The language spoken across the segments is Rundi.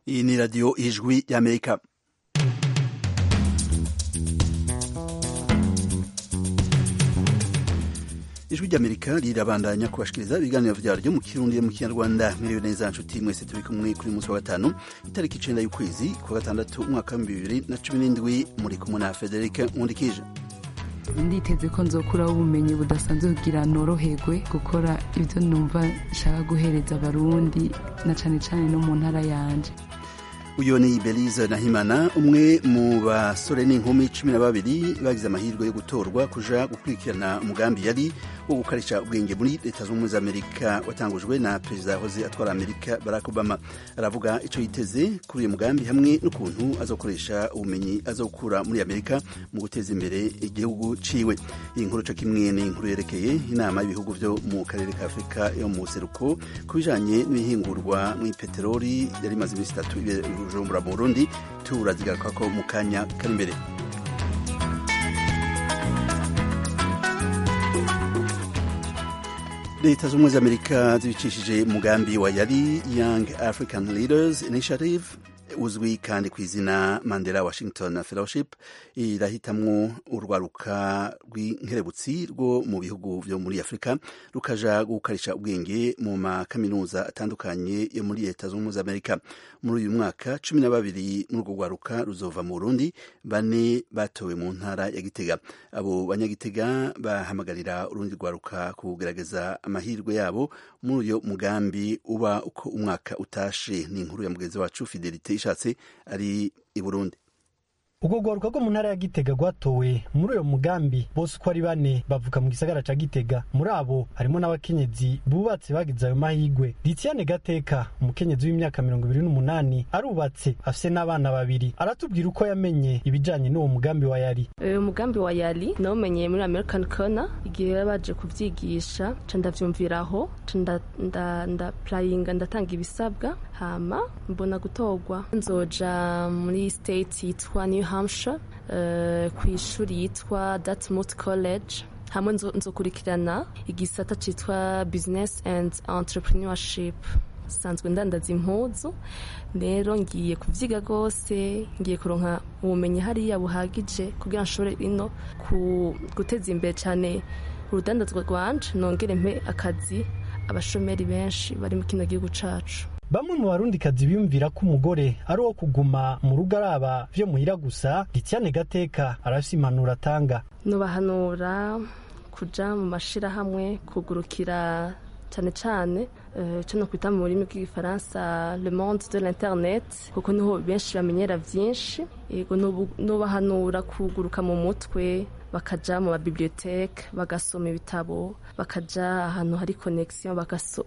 iyi ni radiyo ijwi y'amerika ijwi ry'amerika rirabandanya kubashikiriza ibiganiro vyaryo mu kirundi mu kinyarwanda mwiriwe neza nshuti mwese turi kumwe kuri munsi wa gatanu itariki icenda y'ukwezi kwa gatandatu umwaka wa bibiri na cumi n'indwi muri kumwe na federike nkundikije nditeze ko nzokuraho ubumenyi budasanzwe kugira noroherwe gukora ibyo numva nshaka guhereza abarundi na cane cane no mu ntara yanje uyu ni belize nahimana umwe mu basore n'inkumi cumi na babiri bagize amahirwe yo gutorwa kuja gukurikirana umugambi yari wo gukarisha ubwenge muri leta zunze ubumwe za amerika watangujwe na perezida yahoze atwara amerika barack obama aravuga ico yiteze kuri uyu mugambi hamwe n'ukuntu azokoresha ubumenyi azokura muri amerika mu guteza imbere igihugu ciwe iyi nkuru co kimwe ni inkuru yerekeye inama y'ibihugu vyo mu karere ka afurika yo mu buseruko ku bijanye n'ibihingurwa mw'ipeteroli yari imaze iminsi itatu bujumbura mu burundi turazigaruka ko mu kanya kari imbere leta z'ubumwe za amerika zibicishije umugambi wa yari young african leaders initiative uzwi kandi ku izina mandela washington fellowship irahitamwo urwaruka rw'inkerebutsi rwo mu bihugu vyo muri afurika rukaja gukarisha ubwenge mu makaminuza atandukanye yo muri leta z'ubumwe za amerika muri uyu mwaka cumi na babiri muri urwo rwaruka ruzova mu burundi bane batowe mu ntara ya gitega abo banyagitega bahamagarira urundi rwaruka kugerageza amahirwe yabo muri uyo mugambi uba uko umwaka utashe ni inkuru ya mugenzi wacu fidelite ishatse ari i burundi ubwo rwaruka rwo mu ntara ya gitega rwatowe muri uyo mugambi bose uko ari bane bavuka mu gisagara ca gitega muri abo harimo n'abakenyezi bubatse bagize ayo mahigwe litiyane gateka umukenyezi w'imyaka mirongo ibiri n'umunani arubatse afise n'abana babiri aratubwira uko yamenye ibijanye n'uwo mugambi wa yari uyu mugambi wa yari nawumenyeye muri american corner igihe bari baje kuvyigisha ca ndavyumviraho ca ndapurayinga ndatanga ibisabwa hama mbona gutorwa nzoja muri state yitwa new hampshire uh, ku ishuri yitwa dartmouth college hamwe nzokurikirana igisata citwa business and entrepreneurship sanzwe ndandaza impuzu rero ngiye kuvyiga rwose ngiye kuronka ubumenyi hariya buhagije kugira nshobore ino guteza imbere cyane urudandazwa rwanje nongere mpe akazi abashomeri benshi bari mu kino gihugu cacu bamwe mu barundikazi biyumvira ko umugore ari uwo kuguma mu rugo araba vyo muhira gusa litiyane gateka arafise impanuro atanga nubahanura kuja mu mashirahamwe kugurukira cane cane ico no kwita mu rurimi rw'igifaransa le monde de l'internet kuko niho benshi bamenyera vyinshi ego nubahanura kuguruka mu mutwe bakaja mu mabiblioteke bagasoma ibitabo bakaja ahantu hari connexion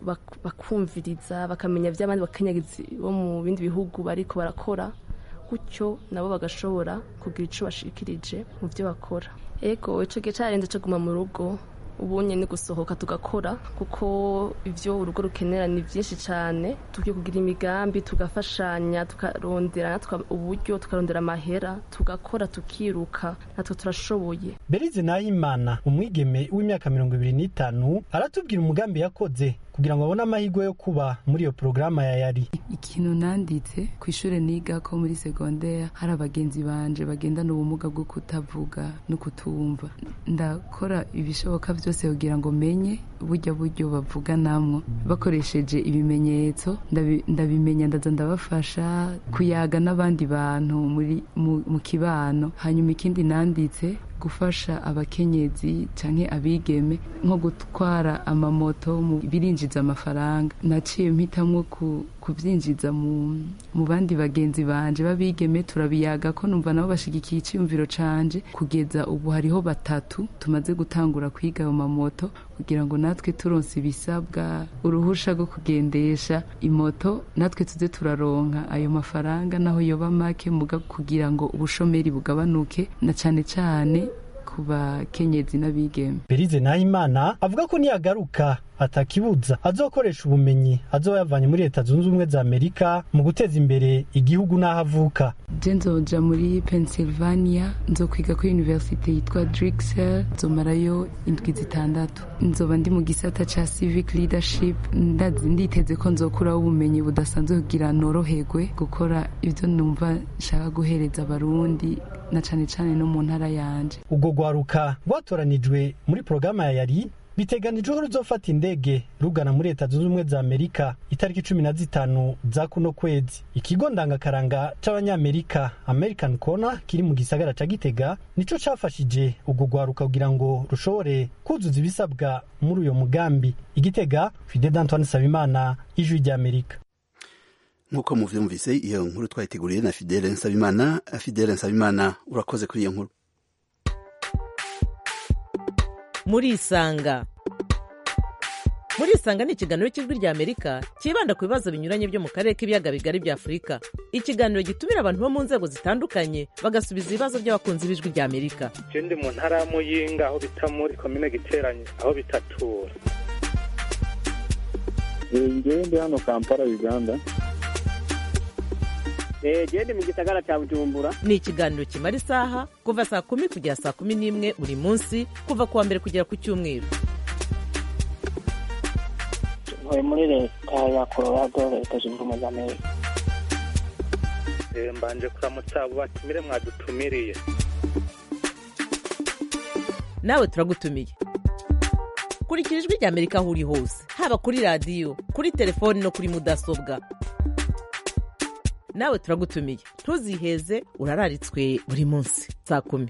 bakumviriza bakamenya vy'abandi bakenyagizi bo mu bindi bihugu bariko barakora gutyo nabo bagashobora kugira ico bashikirije mu vyo bakora ego ico gihe carenze co guma mu rugo ubunye ni gusohoka tugakora kuko ivyo urugo rukenera ni vyinshi cane tugiye kugira imigambi tugafashanya tukarondera natwe uburyo tukarondera amahera tugakora tukiruka natwe turashoboye berize nahimana umwigeme w'imyaka mirongo ibiri n'itanu aratubwira umugambi yakoze kugira ngo abone amahirwe yo kuba muri iyo porogaramu ya yari ikintu nanditse ku ishuri niga ko muri segondere hari abagenzi banje bagendana ubumuga bwo kutavuga no kutumva ndakora ibishoboka byose kugira ngo menye burya buryo bavuganamwo bakoresheje ibimenyetso ndabimenya ndaza ndabafasha kuyaga n'abandi bantu muri mu kibano hanyuma ikindi nanditse gufasha abakenyezi canke abigeme nko gutwara amamoto birinjiza amafaranga naciye mpitamwo kuvyinjiza mu, mu bandi bagenzi banje babigeme turabiyaga ko numva nabo bashigikiye iciyumviro canje kugeza ubu hariho batatu tumaze gutangura kwiga ayo mamoto kugira ngo natwe turonse ibisabwa uruhusha rwo kugendesha imoto natwe tuze turaronka ayo mafaranga naho yoba make muga kugira ngo ubushomeri bugabanuke na cane cane ku bakenyezi n'abigeme berize nahimana avuga ko niyagaruka atakibuza azokoresha ubumenyi azoba yavanye muri leta zunze ubumwe za amerika mu guteza imbere igihugu n'aho avuka je nzoja muri pennsylvania nzokwiga kuri universite yitwa drixel nzomarayo indwi zitandatu nzoba ndi mu gisata ca civic leadership nditeze ko nzokuraho ubumenyi budasanzwe kugira noroherwe gukora ivyo numva nshaka guhereza abarundi na cane cane no mu ntara yanje ubwo rwaruka rwatoranijwe muri porogaramu ya yari biteganijwe ko ruzofata indege rugana muri leta zunze ubumwe za amerika itariki cumi na zitanu za kuno kwezi ikigo ndangakaranga c'abanyamerika american corner kiri mu gisagara ca gitega nico cafashije ubwo rwaruka kugira ngo rushobore kuzuza ibisabwa muri uyo mugambi igitega fide d'antoine sabimana ijwi ry'amerika nk'uko muvyumvise iyo nkuru twayiteguriye na fidele nsabimana fidele nsabimana urakoze kuri iyo nkuru murisanga murisanga ni ikiganiro cy'ijwi rya amerika cyibanda ku bibazo binyuranye byo mu karere k'ibiyaga bigari bya afurika ikiganiro gitumira abantu bo mu nzego zitandukanye bagasubiza ibibazo by'abakunzi b'ijwi rya amerika je ndi mu ntara ya muyinga aho bita muri komine giteranye aho bitatura ngewe ndi hano kampala uganda gende mu gisagara cya bujumbura ni ikiganiro kimara isaha kuva saa kumi kugera saa kumi n'imwe buri munsi kuva ku wa mbere kugera ku cyumweru ntuye muri leta ya colorado leta zunze ubumwe za amerika mbanje kuramutsa abo batumire mwadutumiriye nawe turagutumiye kurikira ijwi rya amerika aho uri hose haba kuri radiyo kuri telefoni no kuri mudasobwa nawe turagutumiye ntuziheze urararitswe buri munsi saa kumi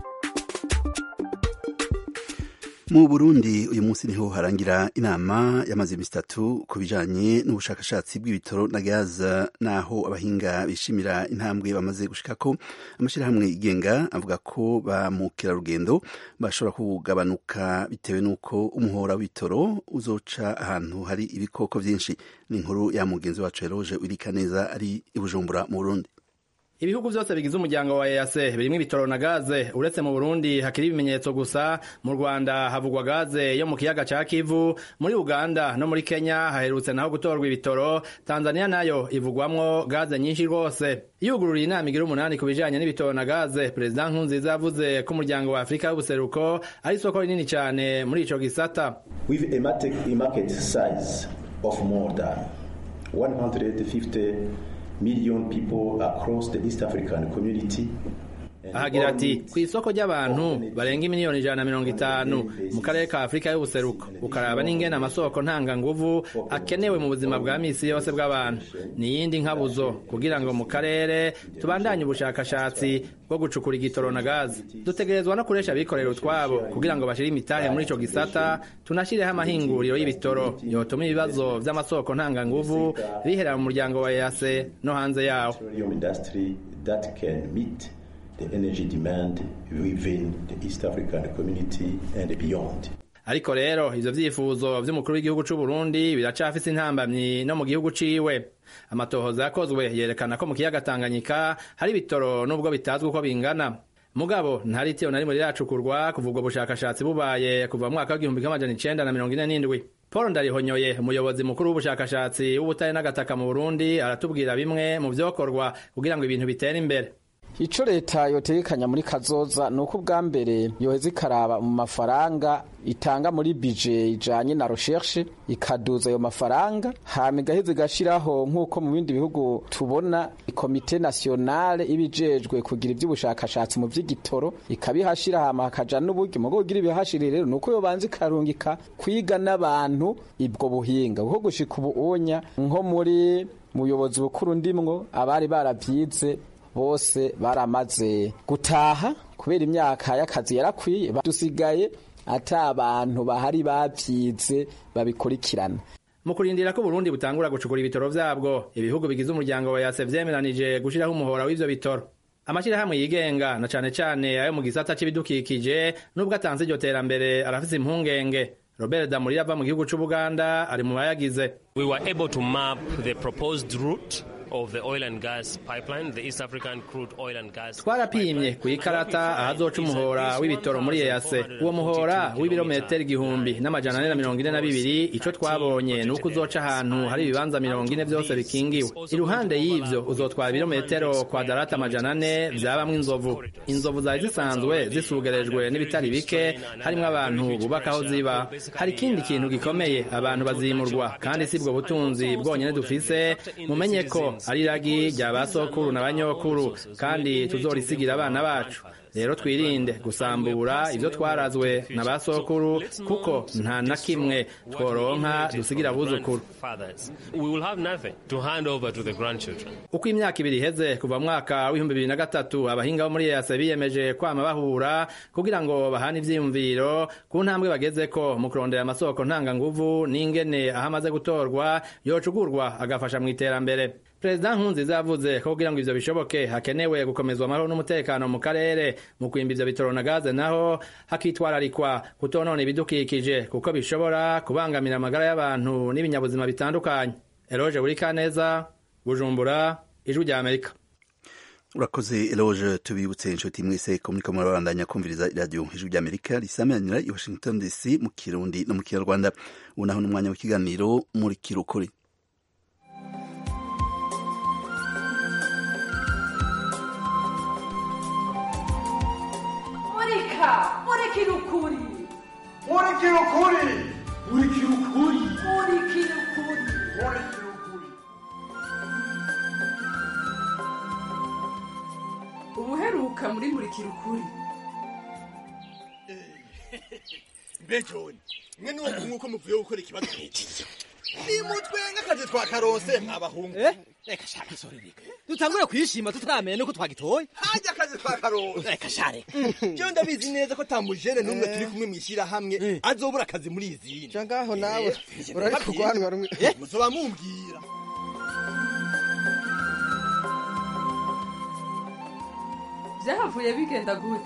mu burundi uyu munsi niho harangira inama yamaze iminsi itatu ku bijanye n'ubushakashatsi bw'ibitoro na gaza n'aho abahinga bishimira intambwe bamaze gushikako amashyirahamwe yigenga avuga ko ba mukerarugendo bashobora kugabanuka bitewe n'uko umuhora w'ibitoro uzoca ahantu hari ibikoko vyinshi ni inkuru ya mugenzi wacu Eroge Wirika neza ari i Bujumbura mu Burundi ibihugu byose bigize umuryango wa EAC birimo ibitoro na gaze uretse mu Burundi hakiri ibimenyetso gusa mu Rwanda havugwa gaze yo mu kiyaga ca Kivu muri Uganda no muri Kenya haherutse naho gutorwa ibitoro Tanzania nayo ivugwamwo gaze nyinshi rwose yugururiye inama igira umunani ku bijanye n'ibitoro na gaze Perezida Nkurunziza yavuze ko umuryango wa Afurika y'ubuseruko ari isoko rinini cyane muri ico gisata with a market size of more than 150 million people across the East African community. ahagira ati ku isoko ry'abantu barenga miliyoni ijana na mirongo itanu mu karere ka afurika y'ubuseruko ukaraba n'ingene amasoko ntanganguvu akenewe mu buzima bwa misi yose bw'abantu ni iyindi nkabuzo kugira ngo mu karere tubandanye ubushakashatsi bwo gucukura igitoro na gazi dutegerezwa no kuresha abikorera utwabo kugira ngo bashire imitahe muri ico gisata tunashireho amahinguriro y'ibitoro yotuma ibibazo vy'amasoko ntanganguvu bihera mu muryango wa EAC no hanze yawo the energy demand within the East African community and beyond. ariko rero ivyo vyifuzo vy'umukuru w'igihugu c'u Burundi biracafise intambamyi no mu gihugu ciwe amatohoza yakozwe yerekana ko mu kiyaga Tanganyika hari ibitoro nubwo bitazwi uko bingana mugabo ntari itiyo na rimwe riracukurwa kuva ubwo bushakashatsi bubaye kuva mu mwaka w'igihumbi kimwe amajana icenda na mirongo ine n'indwi paul ndarihonyoye umuyobozi mukuru w'ubushakashatsi w'ubutare n'agataka mu burundi aratubwira bimwe mu vyokorwa kugira ngo ibintu bitere imbere ico leta yotegekanya muri kazoza ni uko ubwa mbere yoheza ikaraba mu mafaranga itanga muri bije ijanye na recherche ikaduza ayo mafaranga hama igaheza igashiraho nk'uko mu bindi bihugu tubona komite nationale ibijejwe kugira ivy'ubushakashatsi mu vy'igitoro ikabihashira hama hakaja n'uburyo mugo kugira ibihashire rero nuko yobanza ikarungika kwiga n'abantu ibwo buhinga kuko gushika ubu unya nko muri muyobozi bukuru ndimwo abari baravyize bose baramaze gutaha kubera imyaka y'akazi yarakwiye dusigaye ata abantu bahari bavyize babikurikirana mu kurindira ko Burundi butangura gucukura ibitoro vyabwo ibihugu bigize umuryango wa yase vyemeranije gushiraho umuhora w'ivyo bitoro amashirahamwe yigenga na cane cane ayo mu gisata c'ibidukikije nubwo atanze iryo terambere arafise impungenge Robert Damurira ava mu gihugu c'Ubuganda ari mu bayagize we were able to map the proposed route of the oil and gas pipeline, the East African crude oil and gas. twarapimye ku ikarata ahazoca umuhora w'ibitoro muri EAC uwo muhora w'ibirometero igihumbi n'amajana ane na mirongo ine na bibiri ico twabonye ni uko uzoca ahantu hari ibibanza mirongo ine vyose bikingiwe iruhande y'ivyo uzotwara ibirometero kwadarata amajana ane vyabamwo inzovu inzovu zari zisanzwe zisugerejwe n'ibitari bike harimwo abantu bubaka aho ziba hari ikindi kintu gikomeye abantu bazimurwa kandi si bwo butunzi bwonyene dufise mumenye ko ari iragi rya ba sokuru na banyokuru kandi tuzorisigira abana bacu rero twirinde gusambura ivyo twarazwe na ba sokuru kuko nta na kimwe tworonka dusigira abuzukuru Fathers, we will have nothing to hand over to the grandchildren. uko imyaka ibiri iheze kuva mu mwaka w'ibihumbi bibiri na gatatu abahinga bo muri EAC biyemeje kwama bahura kugira ngo bahane ivyiyumviro ku ntambwe bagezeko mu kurondera amasoko ntanganguvu n'ingene aho amaze gutorwa yocugurwa agafasha mu iterambere perezida nkunziza yavuze ko kugira ngo ivyo bishoboke hakenewe gukomezwa amahoro n'umutekano mu karere mu kwimba ivyo bitoro na gaze naho hakitwararikwa kutonona ibidukikije kuko bishobora kubangamira amagara y'abantu n'ibinyabuzima bitandukanye eroje buri kaneza bujumbura ijwi rya amerika urakoze eloge tubibutse inshuti mwese ko muriko murabandanya kumviriza iradiyo ijwi rya amerika risameranira i washington dc mu kirundi no mu kinyarwanda ubu naho n'umwanya w'ikiganiro muri kirukuri murika murikira ukuri murikira ukuri murikira ukuri murikira ukuri murikira ukuri ubuheruka muri murikira ukuri mbe joni mwe niwo nk'uko muvuye gukora ikibazo nk'iki nimutwe nk'akazi twa karose mwabahungu reka shaka sorereka dutangure kwishima tutamenya nuko twagitoye hajya akazi twa karose reka share jewe ndabizi neza ko tamujene n'umwe turi kumwe mw'ishyirahamwe azobura akazi muri izindi ca ngaho nawe urari kurwanwa rumwe muzoba mumbwira byahavuye bigenda gute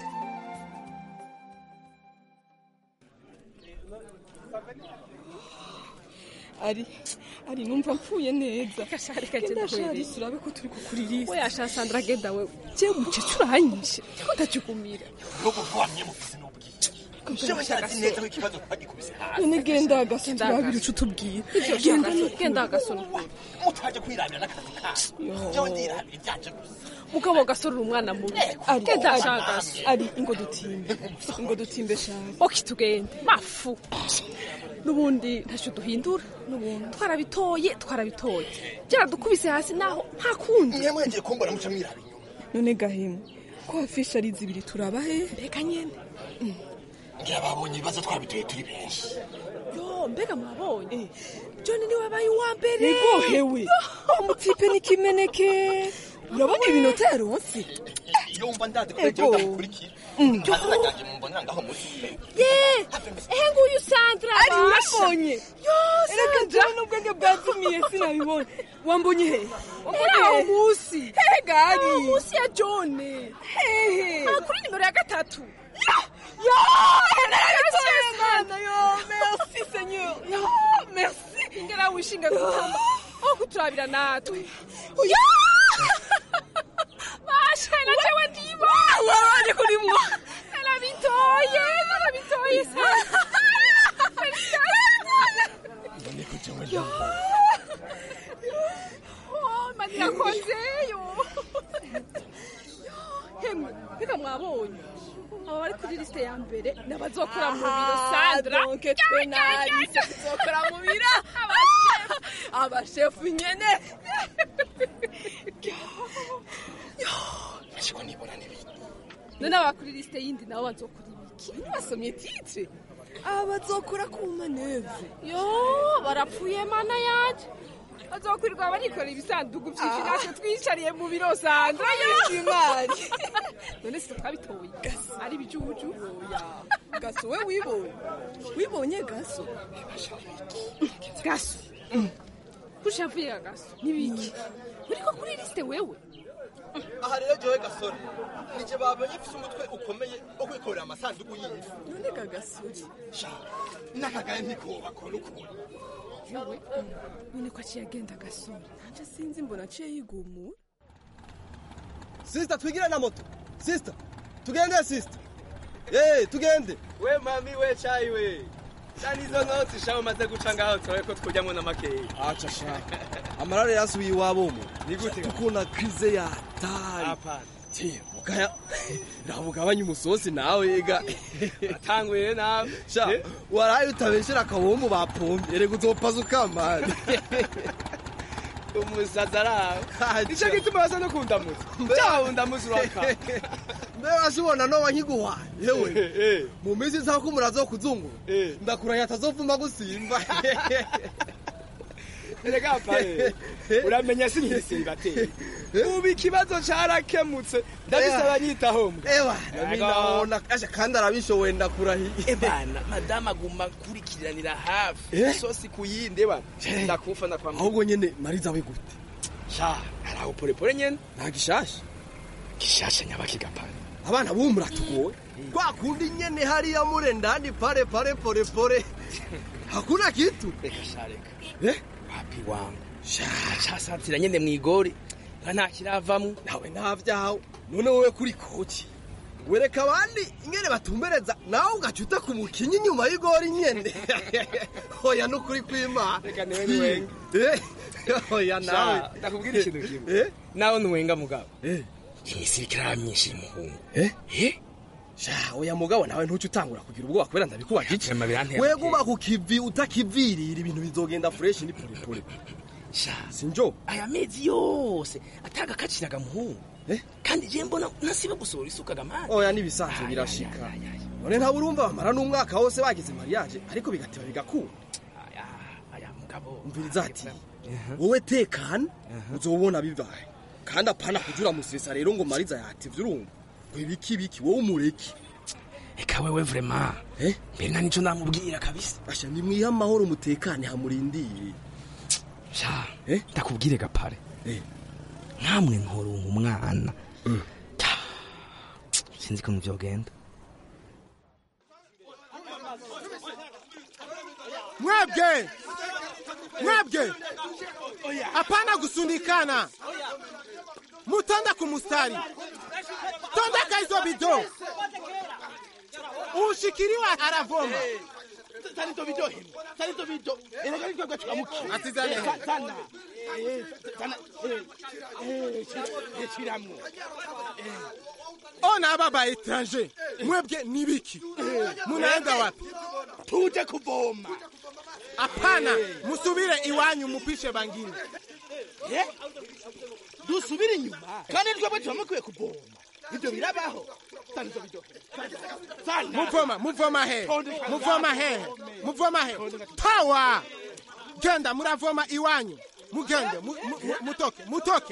ari ari numva mpfuye neza reka genda genda shari kwirira. turabe ko turi kukuririsa we yasha sandra genda we je mucece uranyishe ko ndakigumira nubwo twamye mufise n'ubwica jewe ndazi neza ko ikibazo twagikubise hasi none genda agasa Genda turabira agasa. ico utubwira Ivyo genda shaka, n'ukuri. genda agasoni mutaje kwirabira n'akazi kanyu jewe ndirabira ibyanje gusa mugabo gasorera umwana mubi ari genda ari, shaka ari ingo dutimbe ingo dutimbe shari oki tugende mafu n'ubundi ntacyo duhindura n'ubundi twarabitoye twarabitoye byaradukubise hasi naho nta kundi niyo mwegeye kumbona muca mwiraba inyuma none gahemu ko afishe ari zibiri turaba he mbega nyene ngira babonye ibibazo twabitoye turi benshi yo mbega mwabonye john niwe wabaye uwa mbere ego hewe umutipe n'ikimeneke urabona ibinota yaronse iyo wumva ndazi ko Ego. jewe ndamukurikira amazina yanjye mumbonera ngaho munsi ye ehe nguyu sandra ari basha. urabonye Yo, reka Sandra. jewe n'ubwenge bwazumiye sinabibonye wambonye he Eri aho munsi hehe gari aho munsi ya john hehe Ah, kuri nimero ya gatatu yo narabitoye mwana yo merci seigneur yo merci ingera wishinga gutamba aho kuturabira natwe yo basha na jewe ndimo wabanje kurimwo narabitoye narabitoye niko jewe Oh, manira kozeyo hemwe mbega mwabonye aba bari kuri lisite ya mbere n'abazokora mu biro sandra donke twe narise tuzokora mu biro abashefu nyene ariko nibona n'ibindi none aba kuri lisite yindi nabo bazokora ibiki ntibasomye titre aba bazokora ku maneve yo barapfuye mana yaje bazokwirirwa barikora ibisanduku byinshi Ah. natwe twicariye mu biro sandra imari none si twabitoye ari ibijuju gaso we wibonye wibonye gaso gaso kushavuye gaso nibiki uriko kuri lisite wewe aha rero jewe gasore nije babonye mfise umutwe ukomeye wo kwikorera amasanduku y'ifu none gagasuri sha n'akagaye ntikobakora ukuntu ewe none ko aciye agenda agasura nanje sinzi mbona aciye yigumura sisita twigire na moto sisita tugende sisita Eh, tugende we mami we cayi we cyane izo noti shaho umaze guca ngaho turabe ko twujyamo n'amakeyi aca sha amarare yasubiye iwabo mu ni gute ukuna krize ya tari apana tiye mugaya rabugabanya umusosi nawe ega atanguye nawe sha waraye utabeshera akabombo bapombe erega uzopaza ukamani umusaza araho nicyo gituma basa no kundamutsa cyawe ndamutsa uraka mbe wasibona noba nkiguhaye yewe mu minsi isaba ko umurazo wo kuzungura ndakurahiye atazovuma gusimba erega pare uramenya sinyisimba te ubu ikibazo carakemutse ndabisaba nyitaho mbwa ewa nabinabona aje kandi arabishoboye ndakurahiye ebana madamu aguma akurikiranira hafi isosi ku yindi ebana ndakufa ndakwamira ahubwo nyene mariza we gute sha araho polepole nyene nta gishasha gishasha nyabaki pare abana bubu muratugoye kwa kundi nyene hariya mure ndani pale pale pole pole hakuna kitu reka sha reka eh wapi wangu sha casatira nyene mwigori nta kiravamwo nawe ntavyawe none wowe kuri koci wereka abandi ingene batumbereza nawe ugacuta ku mukinyi inyuma y'igori nyene hoya n'ukuri kw'imana reka niwe niwenga hoya nawe ndakubwira ikintu kimwe nawe nuwenga mugabo imisirikare myinshi y'umuhungu sha oya mugabo nawe ntuce utangura kugira ubwoba kubera ndabikubaje iki Vyema birantera weguma ku kivi utakivirira ibintu bizogenda fresh ni polepole sha sinjo aya mezi yose atagakaciraga muhungu kandi je mbona nasiba gusohora isuka gamani oya nibisanzwe birashika none ntawe urumva bamara n'umwaka wose bagize mariage ariko bigateba bigakura aya mugabo umviriza ati wowe tekana uzobona bibaye kandi apana kujura musesa rero ngo mariza yativye urumva ngo ibiki ibiki wowe umureke eka wewe vrema mbere nta nico namubwira kabisa asha nimwihe amahoro mutekane hamurindire sha ndakubwire gapare nkamwe ntorunka umwana sinzi ukuntu vyogenda mwebwe mwebwe hapana kusundikana mutonda kumustari tondeka hizo bido ushikiriwa aravoma tanito bido hino tanito bido erega nitwe gwe tukamukira Atizane. Eh, tana Eh, tana eh, eh, shira- eh, shiramwo ona aba ba etranger mwebwe nibiki munaenda wapi tuje kuvoma hapana musubire iwanyu mupishe bangine Eh? dusubire inyuma kandi twebwe turamukwiye kuvoma ibyo birabaho tanito bido tana muvoma muvoma he muvoma he muvoma he tawa genda muravoma iwanyu mugende mu- mu- mu- mutoke mutoke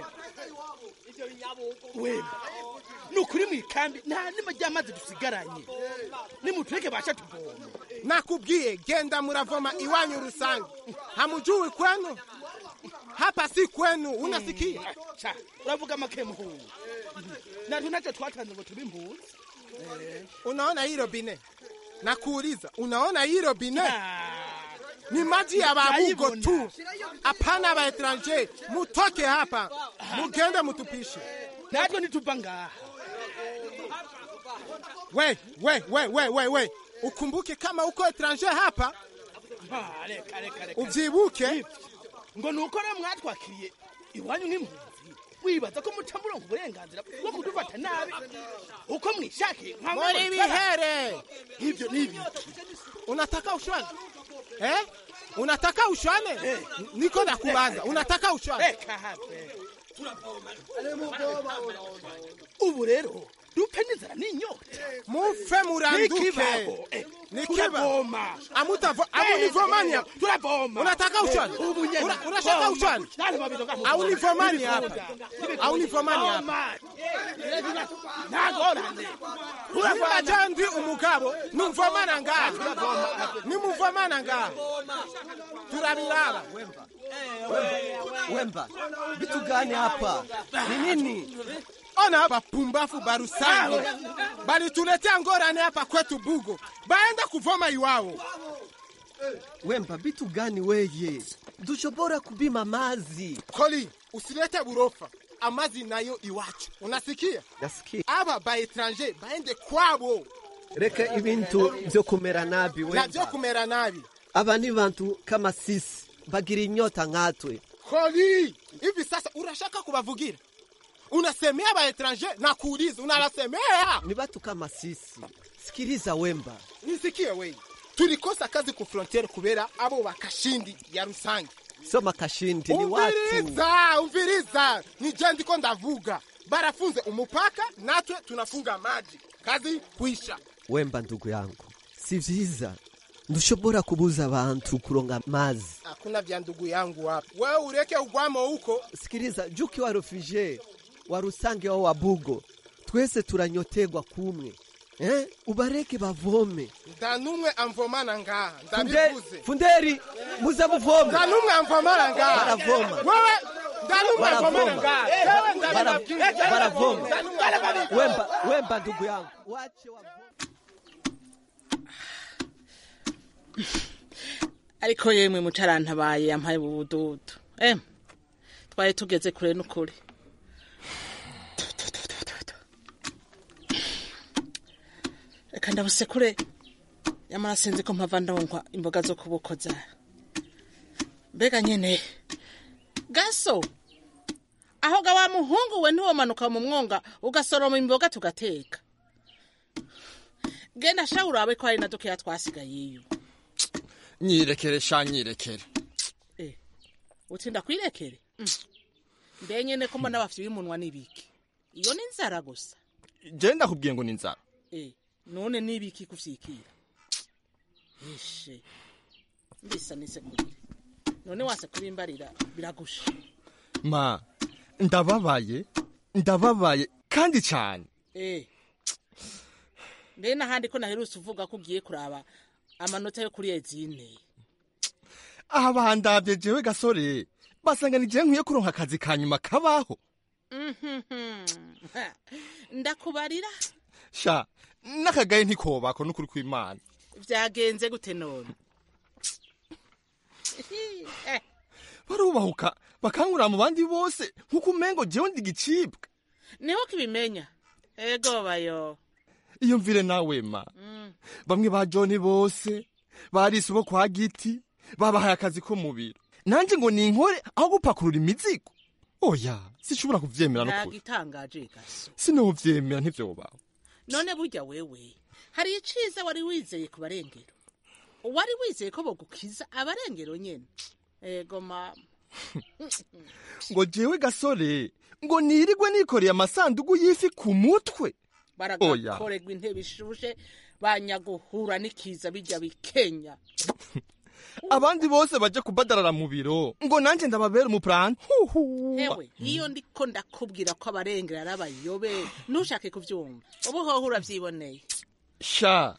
wemba ni ukuri mu ikambi nta nima ry'amazi dusigaranye nimutureke basha tuvoma nakubwiye genda muravoma iwanyu rusange hamujui kwenu hapa si kwenu unasikia Cha, uravuga make muhungu natwe ntacyo twatanze ngo tube impunzi unaona hii robine nakuuliza unaona hii robine ni maji ya babugo tu hapana ba etranger mutoke hapa mugende mutupishe natwe nituva ngaha we we we we we we ukumbuke kama uko etranger hapa Ah, reka reka reka uvyibuke ngo ni uko rero mwatwakiriye iwanyu nk'impunzi wibaza ko muca muronka uburenganzira bwo kudufata nabi uko mwishakiye nka muri bihere ivyo ni ibiki unataka ushwane eh unataka ushwane niko nakubaza unataka ushwane reka have ubu rero dupfe n'inzara n'inyota mufe muranduke Nikibaho, eh, nikiba turavoma. amutavo Eh, amunivomani eh, hapa turavoma unataka ushwane Eh, ubu nyene. Una- unataka Voma. ushwane Nani babidoga mu- aunivomani Nibikunda. hapa Nibikunda. aunivomani hapa Voma. ntagorane nimba jandi umugabo numvomana ngaha nimuvomana ngaha turabiraba wemba vitu gani hapa ni nini ona bapumbafu barusange balituletea ngorane hapa kwetu bugo baenda kuvoma iwao Wemba, vitu gani weye? Dushobora kubima mazi. Koli, usilete burofa. Amazi nayo iwacu. Unasikia? Nasikia. Aba ba etranger baende kwabo. Reka ibintu vyo kumera nabi Na wemba. vyo kumera nabi. Aba ni bantu kama sisi bagira inyota nkatwe. Koli, hivi sasa unashaka kubavugira? Unasemea ba etranger na kuuliza unalasemea? Ni batu kama sisi. Sikiliza Wemba. Nisikie wewe. Tulikosa kazi ku frontiere kubera abo bakashindi ya rusange. Soma kashindi ni watu. Umviriza, umviriza. Ni je ndiko ndavuga. Barafunze umupaka natwe tunafunga maji. Kazi kuisha. Wemba ndugu yangu, si vyiza ndushobora kubuza abantu kuronga mazi. Hakuna vya ndugu yangu hapa. Wewe ureke ugwamo huko. Sikiliza, juki wa refugee wa Rusange wa Wabugo, twese turanyotegwa kumwe eh? Ubareke bavome. Ndanumwe amvomana ngaha. Funde, Ndabivuze. funderi muze muvome. Ndanumwe amvomana ngaha. Baravoma. Wewe ndanumwe amvomana Baravoma. ngaha. Wewe Bara- ndabibabwira. baravoma. Ndanumwe- Wemba, wemba ndugu yangu. Wache wa ariko yemwe mucarantabaye yampaye ubududu em twari tugeze kure n'ukuri reka ndabusekure yamara sinzi ko mpava ndongwa imboga zo kubukoza mbega nyene gaso aho ga wa muhungu we ntiwomanuka mu mwonga ugasoroma imboga tugateka genda sha urabe ko hari na dukeya twasigayeyo nyirekere sha nyirekere utinda kwirekere Mm. mbe nyene ko mbona bafite umunwa n'ibiki iyo ni inzara gusa je ndakubwiye ngo ni inzara Eh, none n'ibiki kuvyikira ishe mbisa nise kurire none wase kubimbarira biragusha ma ndababaye ndababaye kandi cyane eh mbe n'ahandi ko naherutse uvuga ko ugiye kuraba amanota yo kuri ezine aha bandavye jewe gasore basanga ni je nkwiye kuronka akazi ka nyuma kabaho ndakubarira sha n'akagaye ntikobako n'ukuri kw'imana vyagenze gute none Eh, barubahuka bakangurira mu bandi bose nk'uko umengo jewe ndi igicibwa niho kibimenya ego bayo iyo mvire nawe ma Mm. bamwe ba joni bose barise bo kwa giti babahaye akazi ko mu biro nanje ngo ninkore aho gupakurura imizigo oya sinshobora kuvyemera n'ukuri ntagitangaje gaso sinovyemera ntivyobaho none burya wewe hari iciza wari wizeye ku barengero wari wizeye ko bogukiza abarengero nyene ego mama ngo jewe gasore ngo nirigwe nikoreye amasandugu y'ifi ku mutwe oya baragakorerwa intebe ishushe banyaguhura n'ikiza bijya bikenya abandi bose baje kubadarara mu biro ngo nanje ndababera umupuranti hewe iyo ndiko ndakubwira ko abarengero ari abayobe ntushake kuvyumva ubu hoho uravyiboneye sha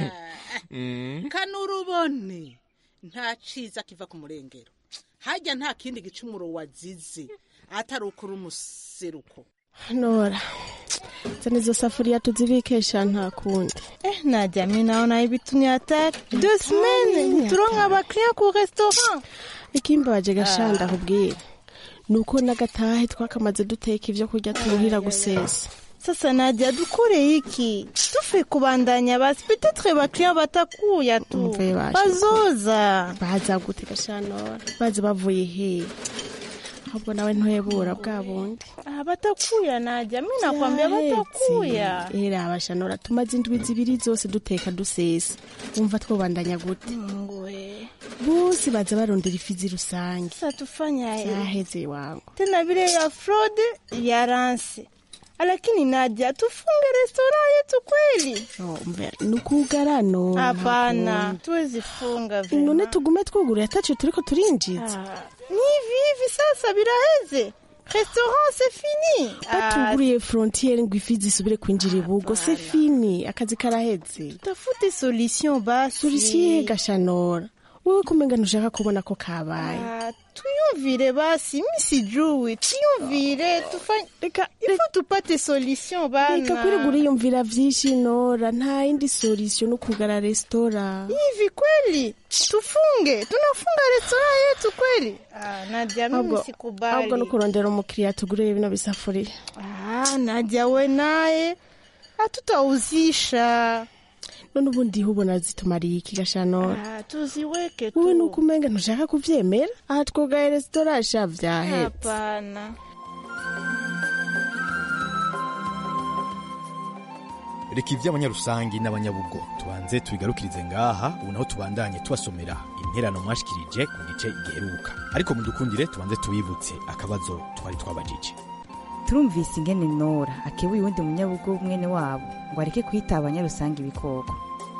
Mm. kanurubone nta ciza kiva ku murengero harya nta kindi gicumuro wazize atari ukuri umuseruko Nora, zana hizo safuria tuzibikesha nta kundi. Eh, Nadia, mi naona hivi tu ni hatari. Deux semaines, turonka abakiriya ku restaurant. Ikimbabaje gashanda Ah. kubwira. Nuko nagatahe twakamaze duteka ivyo kurya turuhira gusesa. Sasa Nadia, dukore iki? Tufe kubandanya basi, peut-être bakiriya batakuya tu. Umve basha. Bazoza. Baza gute gashanora? Baza bavuye he? Ahubwo nawe ntwebura bwa bundi. Ah, batakuya Nadia, mi nakwambia batakuya. Era abashanora tumaze indwi zibiri zose duteka dusesa. Wumva twobandanya gute? Ngwe. Bose baza barondera ifizi rusange. Sasa tufanyaje? Yaheze wangu. Tena vile ya fraude ya ransi. Lakini Nadia, tufunge restaurant yetu kweli? Oh, mbe nukugarano. Hapana, tuwezi funga vile. None tugume twuguruye ataco turiko turinjiza. Ni hivi hivi sasa biraheze. Restaurant c'est fini. Batuguriye frontiere ngo ifi zisubire kwinjira ibugo c'est fini akazi karaheze. Tafute solution basi. Solution gashanora. wowe kumenga ntushaka kubona ko kabaye Ah, tuyumvire basi mi sijui tuyumvire tufanye reka ifo tupate solution bana reka kwirirwa uriyumvira vyinshi nora nta yindi solution no kugara resitora hivi kweli tufunge tunafunga restaurant yetu kweli ah, nadia mimi ahubwo sikubali no kurondera umukiriya tugurire bino bisafuriya ah, nadia we naye hatutauzisha none ubundi hubona zitumariye iki gashanora ah, tuziweke wowe tu nuko umenga ntushaka kuvyemera aha twogaye resitora sha vyahetse hapana reka ivy'abanyarusangi n'abanyabugo tubanze tubigarukirize ngaha ubu naho tubandanye tubasomera interano mwashikirije ku gice giheruka ariko mudukundire tubanze tubibutse akabazo twari twabajije turumvise ingene nora akebuye uwundi munyabugo mwene wabo ngo areke kwita abanyarusange ibikoko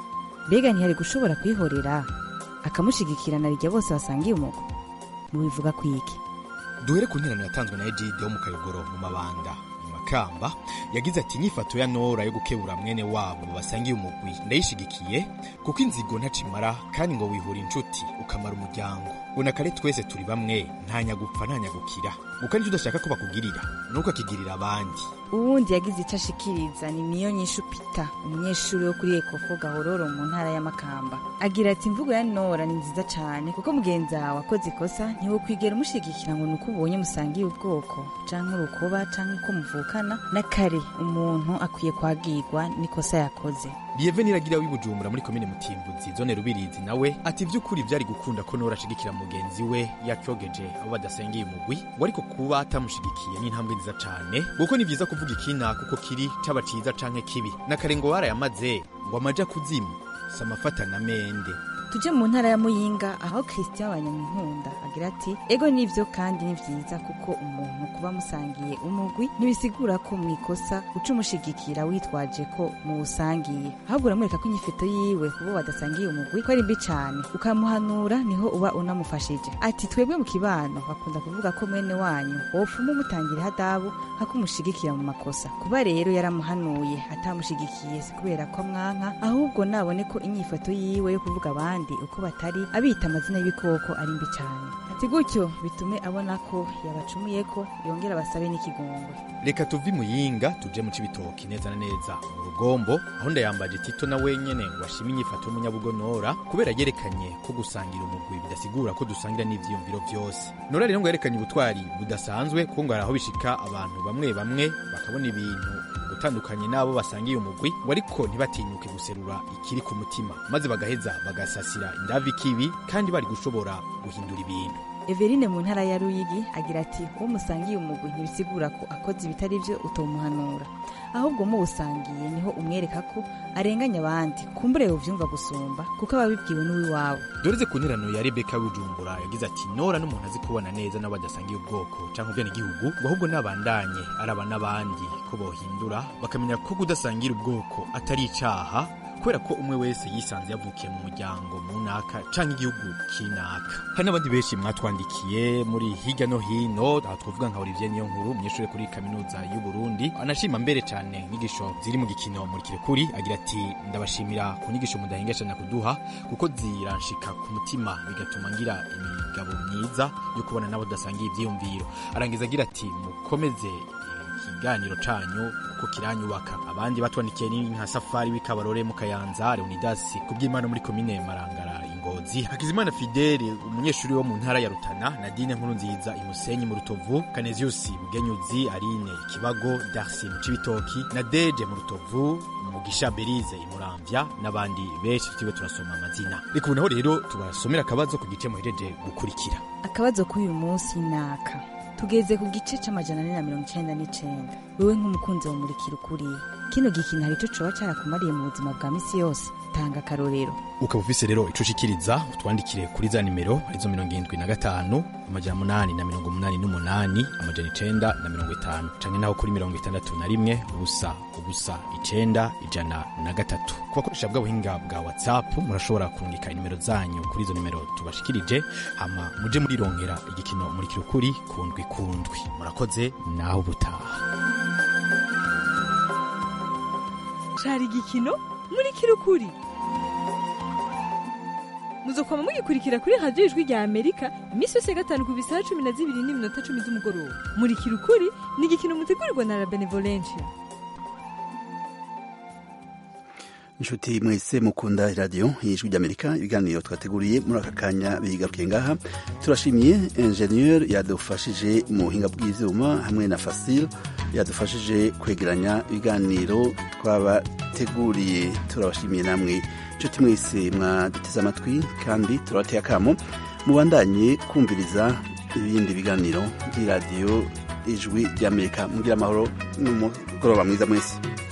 mbega ntiyari gushobora kwihorera akamushigikira na rijya bose basangiye umugo mubivuga kwiki duhere ku nterano yatanzwe na ejide wo mu kayogoro mu mabanda mu makamba yagize ati inyifato ya nora yo gukebura mwene wabo basangiye umugwi ndayishigikiye kuko inzigo ntacimara kandi ngo wihura inshuti ukamara umuryango ubona kare twese turi bamwe ntanyagupfa ntanyagukira guka nicyo udashaka ko bakugirira nuko akigirira abandi uwundi yagize icyo ashikiriza ni niyo nyishu pita umunyeshuri wo kuri ekofo gahororo mu ntara y'amakamba agira ati imvugo ya nora ni nziza cyane kuko mugenzi wawe akoze ikosa ntiwokwigera umushigikira ngo ni uko ubonye musangiye ubwoko canke urukoba canke uko muvukana na kare umuntu akwiye kwagirwa n'ikosa yakoze Lieve niragira w'ibujumbura muri komine Mutimbuzi zone Rubirizi nawe ati vy'ukuri vyari gukunda ko Nora ashigikira mugenzi we yakyogeje abo badasengeye umugwi ngo ariko kuba atamushigikiye ni intambwe nziza cane kuko ni vyiza kuvuga ikina kuko kiri caba ciza canke kibi na kare ngo warayamaze ngo amaja kuzimu samafata na mende tujye mu ntara ya muyinga aho christian banyamunkunda agira ati ego nivyo kandi ni vyiza kuko umuntu kuba musangiye umugwi ntibisigura ko mu ikosa uca umushigikira witwaje ko muwusangiye ahubwo uramwereka ko inyifato yiwe kubo badasangiye umugwi ko ari mbi cane ukamuhanura niho uba unamufashije ati twebwe mu kibano bakunda kuvuga ko mwene wanyu wopfuma umutangira hadabu hakumushigikira mu makosa kuba rero yaramuhanuye atamushigikiye si kubera ko amwanka ahubwo nabone ko inyifato yiwe yo kuvuga abandi uko batari abita amazina y'ibikoko ari mbi cyane ati gutyo bitume abona ko yabacumuye ko yongera basabe n'ikigongwe reka tuve muyinga tuje mu cibitoki neza na neza mu rugombo aho ndayambaje tito na wenyene ngo ashime inyifato y'umunyabugo nora kubera yerekanye ko gusangira umugwi bidasigura ko dusangira n'ivyiyumviro vyose nora rero ngo yerekanye ubutwari budasanzwe kuko ngo hari aho bishika abantu bamwe bamwe bakabona ibintu gutandukanye n'abo basangiye umugwi ngo ariko ntibatinyuke guserura ikiri ku mutima maze bagaheza bagasasira indavi kibi kandi bari gushobora guhindura ibintu Everine mu ntara ya Ruyigi agira ati uwo musangiye umugwi ntibisigura ko akoze ibitari byo utomuhanura ahubwo muwusangiye niho umwereka ko arenganya abandi kumbure uvyumva gusumba kuko ababibwiwe n'uwiwabo doreze ku nterano ya rebeka w'ijumbura yagize ati nora n'umuntu azi kubona neza n'abo badasangiye ubwoko cyangwa ubwenegihugu ngo ahubwo n'abandanye araba n'abandi ko bohindura bakamenya ko kudasangira ubwoko atari icaha kubera ko umwe wese yisanze yavukiye mu muryango mu naka canke igihugu kinaka hari n'abandi benshi mwatwandikiye muri hirya no hino aha twavuga nka Olivier niyo nkuru umunyeshuri kuri kaminuza y'u Burundi anashima mbere cane inyigisho ziri mu gikino muri kirekuri agira ati ndabashimira ku nyigisho mudahengeshanya kuduha kuko ziranshika ku mutima bigatuma ngira imigabo myiza yo kubona nabo tudasangiye ivyiyumviro arangiza agira ati mukomeze ikiganiro canyu kuko kiranyubaka abandi batwandikiye ni nka safari w'ikabarore mu kayanza leonidas kubw'imana muri komine marangara ingozi hakizimana fidele umunyeshuri wo mu ntara ya rutana nadine nkuru nziza imusenyi mu rutovu kaneziusi bugenyuzi arine ikibago darsi mu cibitoki na deje mu rutovu mugisha berize imuramvya n'abandi benshi turiwe turasoma amazina reka ubu naho rero tubasomera akabazo ku gice muhejeje gukurikira akabazo k'uyu munsi naka tugeze ku gice c'amajana ane na mirongo icenda n'icenda wewe nk'umukunzi wa murikira ukuri kino gikino hari ico coba carakumariye mu buzima bwa misi yose tanga akarorero ukaba ufise rero ico ushikiriza utwandikire kuri za nimero arizo mirongo irindwi na gatanu amajana munani na mirongo munani n'umunani amajana icenda na mirongo itanu canke naho kuri mirongo itandatu na rimwe ubusa ubusa icenda ijana na gatatu ku bakoresha bwa buhinga bwa whatsapp murashobora kurungika inimero zanyu kuri izo nimero tubashikirije hama muje murironkera igikino murikira ukuri kundwi kundwi murakoze naho ubutaha cari igikino muri kirukuri muzokwama mugikurikira kuri radiyo ijwi rya amerika iminsi yose ya gatanu ku bisaha cumi na zibiri n'iminota cumi z'umugoroba murikira ukuri ni igikino mutegurirwa na la benevolencia inshuti mwese mukunda iradiyo y'ijwi ry'amerika ibiganiro twateguriye muri aka kanya bigarukiye ngaha turashimiye enjeniyeri yadufashije mu buhinga bw'ibyuma hamwe na fasile yadufashije kwegeranya ibiganiro twabateguriye turabashimiye namwe inshuti mwese mwaduteze amatwi kandi turabateye akamo mubandanye kumviriza ibindi biganiro by'iradiyo ijwi ry'amerika mugira amahoro n'umugoroba mwiza mwese